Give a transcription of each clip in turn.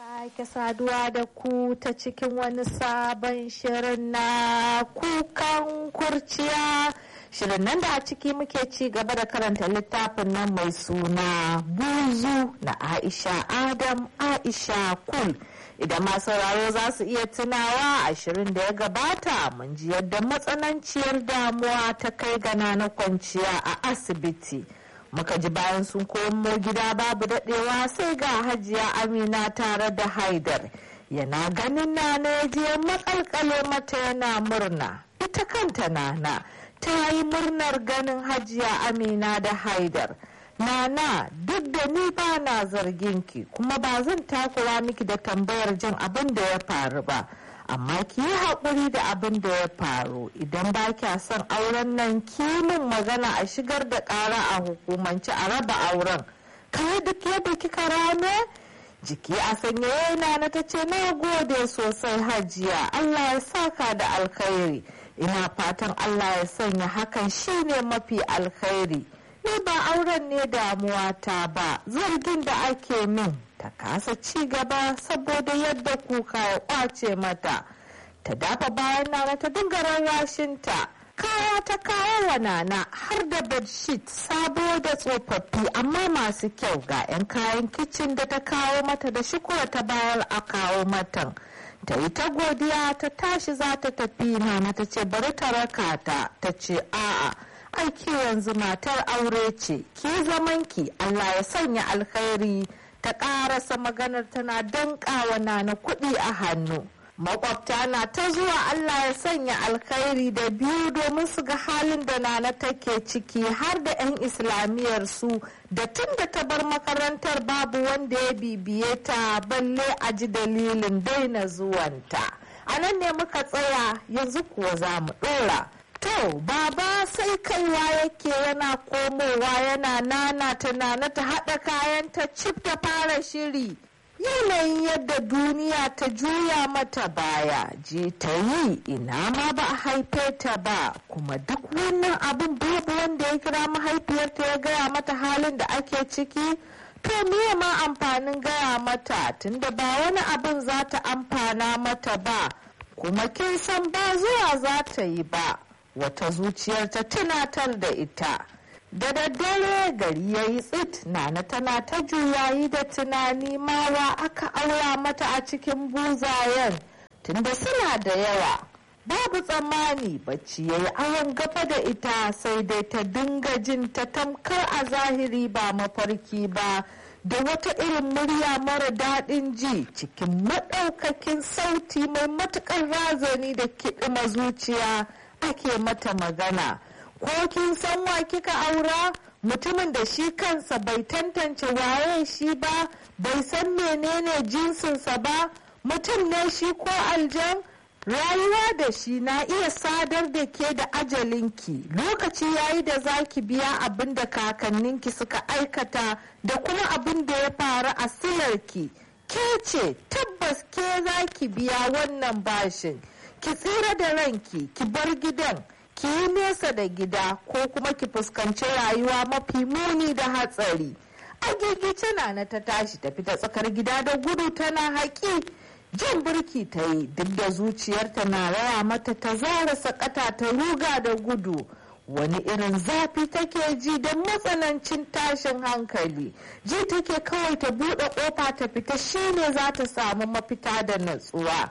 sake saduwa da ku ta cikin wani sabon shirin na kukan kurciya shirin nan da a ciki muke ci gaba da karanta littafin nan mai suna buzu na aisha adam aisha kul idan masu sauraro za su iya tunawa a shirin da ya gabata mun ji yadda matsananciyar damuwa ta kai gana na kwanciya a asibiti muka ji bayan sun komo gida babu daɗewa sai ga hajiya amina tare da haidar yana ganin nana ya je makalkale mata yana murna ita kanta nana ta yi murnar ganin hajiya amina da haidar nana duk da ni ba na zargin ki kuma ba zan takura miki da tambayar jin abin da ya faru ba amma ki yi haƙuri da abin da ya faru idan ba kya son auren nan kimin magana a shigar da ƙara a hukumance a raba auren kawai duk yadda kika rame jiki a sanye yana na ta ce na gode sosai hajiya allah ya saka da alkhairi ina fatan allah ya sanya hakan shine mafi alkhairi ni ba auren ne damuwa ta ba zargin da ake min ta kasa ci gaba saboda yadda kuka ya kwace mata ta dafa bayan nana ta dinga rarrashinta kaya ta kawo wa nana har da bedsheet sabo da tsofaffi amma masu kyau ga 'yan kayan kicin da ta kawo mata da shukura ta bayar a kawo matan ta yi ta godiya ta tashi za ta tafi nana ta ce bari ta raka ta ta ce a'a aiki yanzu matar aure ce ki zamanki allah ya sanya alkhairi ta karasa maganar tana dankawa nana kuɗi a hannu makwabta na ta zuwa allah ya sanya alkhairi da biyu domin su ga halin da nana take ciki har da 'yan islamiyar su da tun da ta bar makarantar babu wanda ya bibiye ta balle a ji dalilin daina zuwanta a nan ne muka tsaya yanzu kuwa za mu ɗora To, baba sai kaiwa yake yana komowa yana nana ta nana ta haɗa kayan ta cif ta fara shiri. Yanayin yadda duniya ta juya mata baya, ji ta yi ina ma ba a haife ta ba, kuma duk wannan abin babu wanda ya kira mahaifiyarta ya gaya mata halin da ake ciki. To miye ma amfanin gaya mata tunda ba wani abin za ta amfana mata ba, kuma kin san ba zuwa za ta yi ba. wata zuciyar ta tunatar da ita da daddare gari ya yi tsit nana tana ta juyayi da tunani mawa aka aura mata a cikin buzayen tunda suna da yawa babu tsammani bacci ya yi awon gaba da ita sai dai ta dinga jin ta tamkar a zahiri ba mafarki ba da wata irin murya mara daɗin ji cikin maɗaukakin sauti mai matuƙar razani da kiɗima zuciya ake mata magana ko kin san wa kika aura mutumin da shi kansa bai tantance waye shi ba bai san menene jinsinsa ba mutum ne shi ko aljan rayuwa da shi na iya sadar da ke da ajalinki lokaci yayi da zaki biya abin da kakanninki suka aikata da kuma abin da ya faru a silarki ke ce tabbas ke zaki biya wannan bashin ki tsira da ranki ki bar gidan ki yi nesa da gida ko kuma ki fuskanci rayuwa mafi muni da hatsari agigice na na ta tashi ta fita tsakar gida da gudu tana haƙi jan birki ta yi duk da zuciyarta na raya mata ta zara sakata ta ruga da gudu wani irin zafi take ji da matsanancin tashin hankali ji take kawai ta buɗe ƙofa ta fita shine za ta samu mafita da natsuwa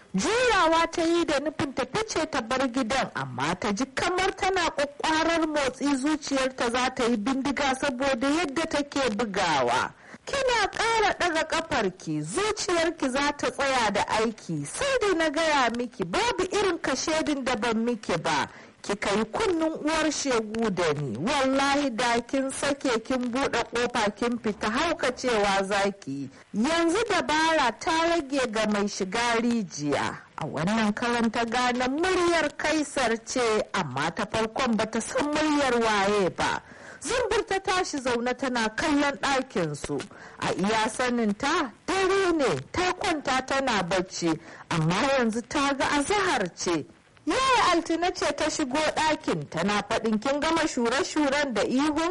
jurawa ta yi da nufin ta fice ta bar gidan amma ta ji kamar tana kwakwarar motsi zuciyarta za ta yi bindiga saboda yadda take bugawa kina ƙara ɗaga ƙafarki zuciyarki za ta tsaya da aiki sai dai na gaya miki babu irin kashedin da ban miki ba kika yi kunnun uwar shegu da ni wallahi da kin sake kin buɗe ƙofa kin fita haukacewa zaki yanzu dabara ta rage ga mai shiga rijiya a wannan karanta gane muryar kaisar ce amma ta farkon bata san muryar waye ba zumbur ta tashi zaune tana kallon ɗakinsu a iya saninta dare ne ta kwanta tana bacci amma yanzu ta ga azahar ce yaya altina ce ta shigo ɗakin tana faɗin kin gama shure-shuren da ihun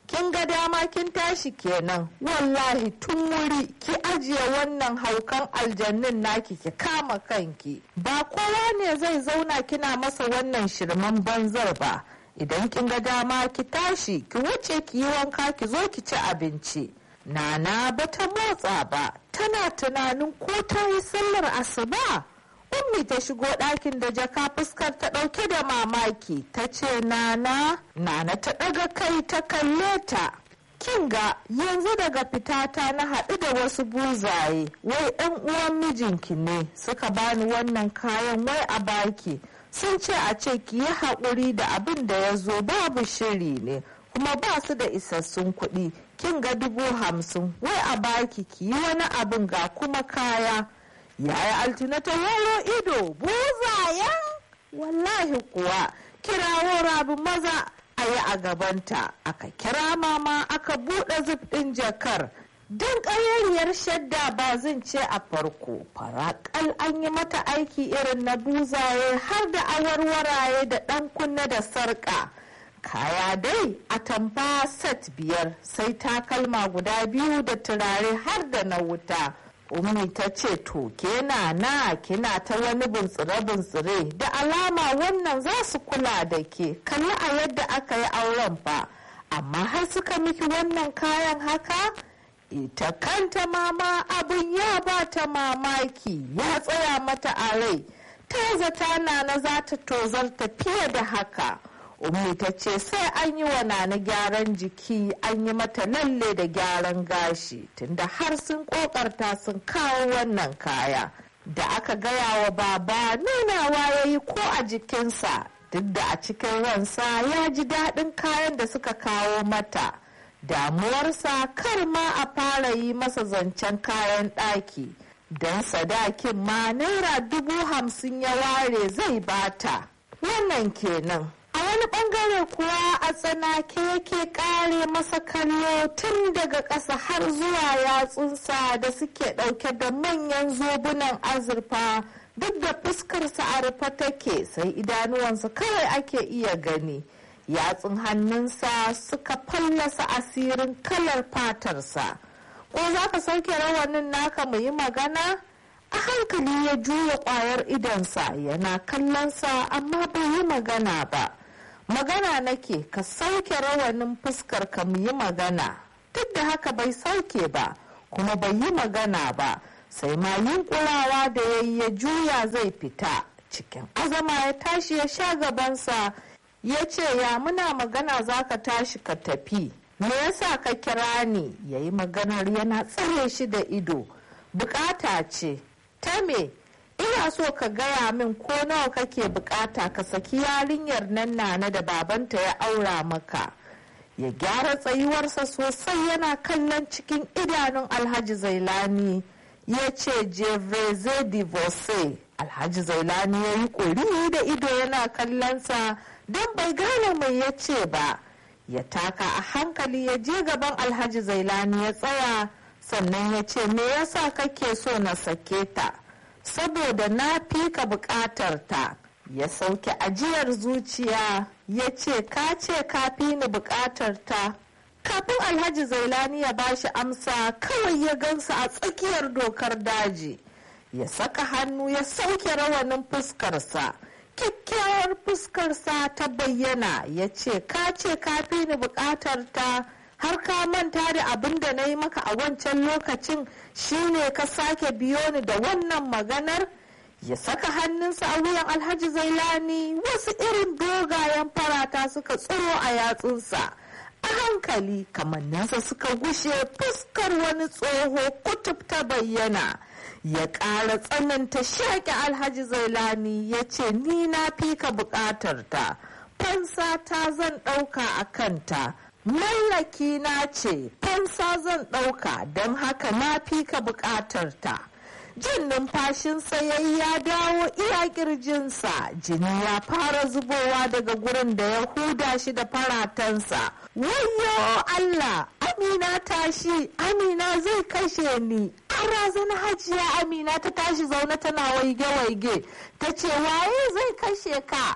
kin ga dama kin tashi kenan wallahi tun wuri ki ajiye wannan haukan aljannin naki ki kama kanki ba kowa ne zai zauna kina masa wannan shirman banzar ba idan kin ga dama ki tashi ki wuce ki yi wanka ki zo ki ci abinci nana bata motsa ba tana tunanin ko ta yi sallar asuba ummi ta shigo ɗakin da jaka fuskar ta ɗauke da mamaki ta ce nana nana ta ɗaga kai ta kalle ta kin ga yanzu daga fitata na haɗu da wasu buzaye wai ɗan uwan mijinki ne suka bani wannan kayan wai a baki sun ce a ce ki yi haƙuri da abin da ya zo babu shiri ne kuma ba su da isassun kuɗi kin ga dubu hamsin wai a baki ki yi wani abin ga kuma kaya yaya altina ta waro ido buzayen wallahi kuwa kirawo rabu maza a yi a gabanta aka kira mama aka buɗe zip ɗin jakar don ƙayayyar shadda ba zan ce a farko faraƙal an yi mata aiki irin na buzaye har da awarwaraye da ɗan kunne da sarƙa kaya dai a tamfa set biyar sai takalma guda biyu da turare har da na wuta ummi ta ce to kena na kina ta wani buntsire-buntsire da alama wannan za su kula da ke kalli a yadda aka yi auren fa amma har suka miki wannan kayan haka ita kanta mama abin ya ba ta mamaki ya tsaya mata a rai ta zata nana za ta tozarta fiye da haka ummi ta ce sai an yi wa nana gyaran jiki an yi mata lalle da gyaran gashi tunda har sun kokarta sun kawo wannan kaya da aka gaya wa baba nunawa ya yi ko a jikinsa duk da a cikin ransa ya ji daɗin kayan da suka kawo mata damuwarsa kar ma a fara yi masa zancen kayan ɗaki don sadakin ma naira dubu hamsin ya ware zai bata wannan kenan a wani bangare kuwa a tsanake yake kare masa kallo tun daga ƙasa har zuwa yatsunsa da suke ɗauke da manyan zobunan azurfa duk da fuskarsa a rufe take sai idanuwansa kawai ake iya gani yatsun hannunsa suka fallasa asirin kalar fatarsa ko za ka sauke rawanin naka mu yi magana a hankali ya juya kwayar idonsa yana kallonsa amma bai yi magana ba magana nake ka sauke rawanin fuskar ka mu yi magana duk da haka bai sauke ba kuma bai yi magana ba sai ma yunkurawa da ya yi ya juya zai fita cikin azama ya tashi ya sha gabansa ya ce ya muna magana za ka tashi ka tafi me yasa ka kira ni ya yi maganar yana tsare shi da ido bukata ce ta me ina so ka gaya min ko nawa kake bukata ka saki yarinyar nan nana da babanta ya aura maka ya gyara tsayuwarsa sosai yana kallon cikin idanun alhaji zailani ya ce jeveze divorce alhaji zailani ya yi kuri da ido yana kallonsa don bai gane mai ya ce ba ya taka a hankali ya je gaban alhaji zailani ya tsaya sannan ya ce me yasa kake so na sake ta saboda na fi ka bukatar ta ya sauke ajiyar zuciya ya ce ka ce ka fi ni bukatar ta kafin alhaji zailani ya bashi amsa kawai ya gansa a tsakiyar dokar daji ya saka hannu ya sauke rawanin fuskarsa kyakkyawar fuskarsa ta bayyana ya ce ka ce ka fi ni bukatar ta har ka manta da abin da na yi maka a wancan lokacin shine ka sake biyo ni da wannan maganar ya saka hannunsa a wuyan alhaji zailani wasu irin dogayen farata suka tsiro a yatsunsa a hankali kamanninsa suka gushe fuskar wani tsoho kutub ta bayyana ya ƙara tsananta shaƙi alhaji zailani ya ce ni na fi ka buƙatar ta fansa ta zan ɗauka a kanta mallaki na ce fansa zan ɗauka don haka na fi ka buƙatar ta jin numfashinsa ya ya dawo iya kirjinsa jini ya fara zubowa daga gurin da ya huda shi da faratansa wayo allah amina tashi amina zai kashe ni an razana hajiya amina ta tashi zaune tana waige-waige ta ce waye zai kashe ka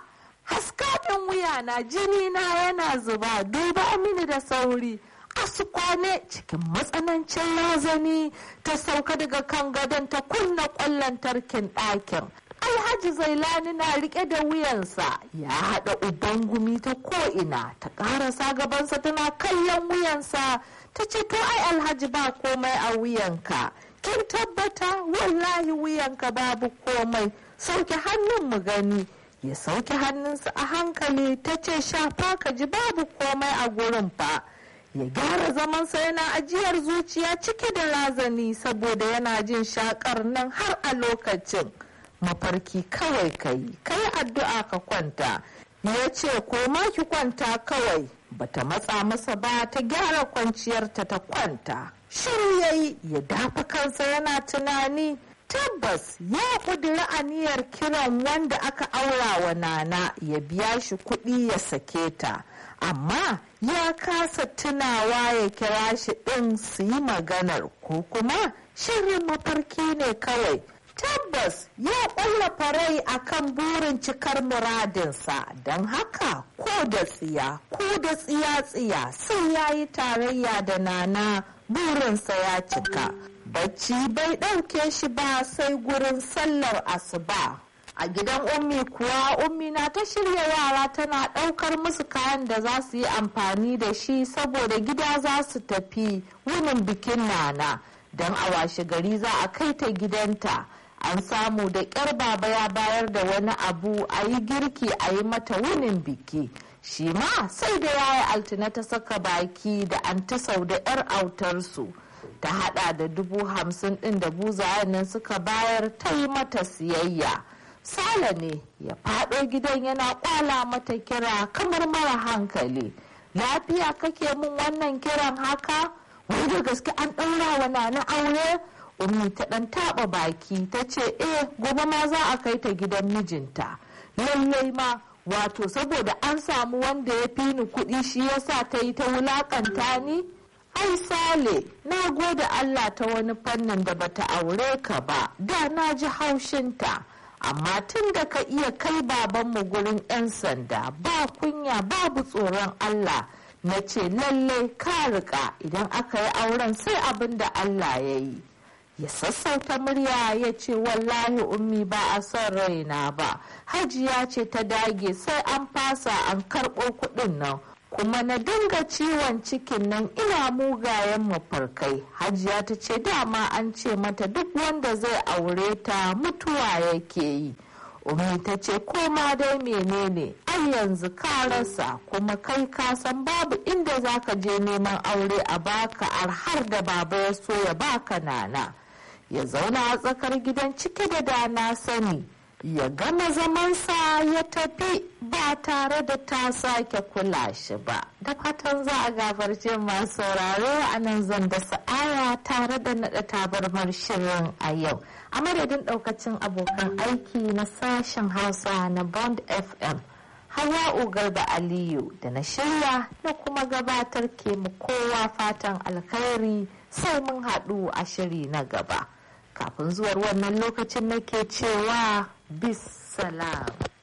haska min wuya na jini na yana zuba duba mini da sauri asu kwane cikin matsanancin razani ta sauka daga kan gadon ta kunna kwallon tarkin ɗakin alhaji zailani na rike da wuyansa ya haɗa uban gumi ta ko'ina ta ƙarasa gabansa tana kallon wuyansa ta ce to ai alhaji ba komai a wuyanka kin tabbata wallahi wuyanka babu komai sauke hannun mu gani ya sauke hannunsa a hankali ta ce shafa ka ji babu komai a gurin fa ya gyara zamansa yana ajiyar zuciya cike da razani saboda yana jin shakar nan har a lokacin mafarki kawai ka yi kai addu'a ka kwanta ya ce koma ki kwanta kawai bata matsa masa ba ta gyara kwanciyarta ta kwanta shiru ya yi ya dafa kansa yana tunani tabbas ya ƙudiri aniyar kiran wanda aka aura wa nana ya biya shi kuɗi ya sake ta amma ya kasa tunawa ya kira shi ɗin su yi maganar ko kuma shirin mafarki ne kawai tabbas ya ƙwallafa rai akan burin cikar muradinsa don haka ko da tsiya ko da tsiya-tsiya sai ya yi tarayya da nana burinsa ya cika bacci bai ɗauke shi ba sai gurin sallar asuba a gidan ummi kuwa ummi na ta shirya yara tana ɗaukar musu kayan da za su yi amfani da shi saboda gida za su tafi wunin bikin nana don a washe gari za a kai ta gidanta an samu da ƙyar baba ya bayar da wani abu a yi girki a yi mata wunin biki shi ma sai da yaya altina ta saka baki da an ta sau da 'yar autarsu ta hada da dubu hamsin din da buzayen nan suka bayar ta yi mata siyayya sale ne ya fado gidan yana kwala mata kira kamar mara hankali lafiya kake mun wannan kiran haka wai da gaske an ɗaura wa nana aure ummi ta ɗan taɓa baki ta ce eh gobe ma za a kai ta gidan mijinta lallai ma wato saboda an samu wanda ya fi ni kuɗi shi yasa ta yi ta wulakanta ni ai sale na gode allah ta wani fannin da bata aure ka ba da na ji haushinta amma tun da ka iya kai babanmu gurin 'yan sanda ba kunya babu tsoron allah na ce lallai ka rika idan aka yi auren sai abin da allah ya yi ya sassauta murya ya ce wallahi ummi ba a son raina ba hajiya ce ta dage sai an fasa an karɓo kuɗin nan kuma na dinga ciwon cikin nan ina mugayen mafarkai hajiya ta ce dama an ce mata duk wanda zai aure ta mutuwa yake yi umi ta ce koma dai menene ai yanzu ka rasa kuma kai ka san babu inda zaka je neman aure a baka har da baba ya so ya baka nana ya zauna a tsakar gidan cike da dana sani ya gama zamansa ya tafi ba tare da ta sake kula shi ba da fatan za a gafarce masu sauraro a nan zan da sa'aya tare da naɗa tabarmar shirin a yau a madadin ɗaukacin abokan aiki na sashen hausa na bond fm hawa garba aliyu da na shirya na kuma gabatar ke mu kowa fatan alkhairi sai mun haɗu a shiri na gaba kafin zuwar wannan lokacin nake cewa bis salam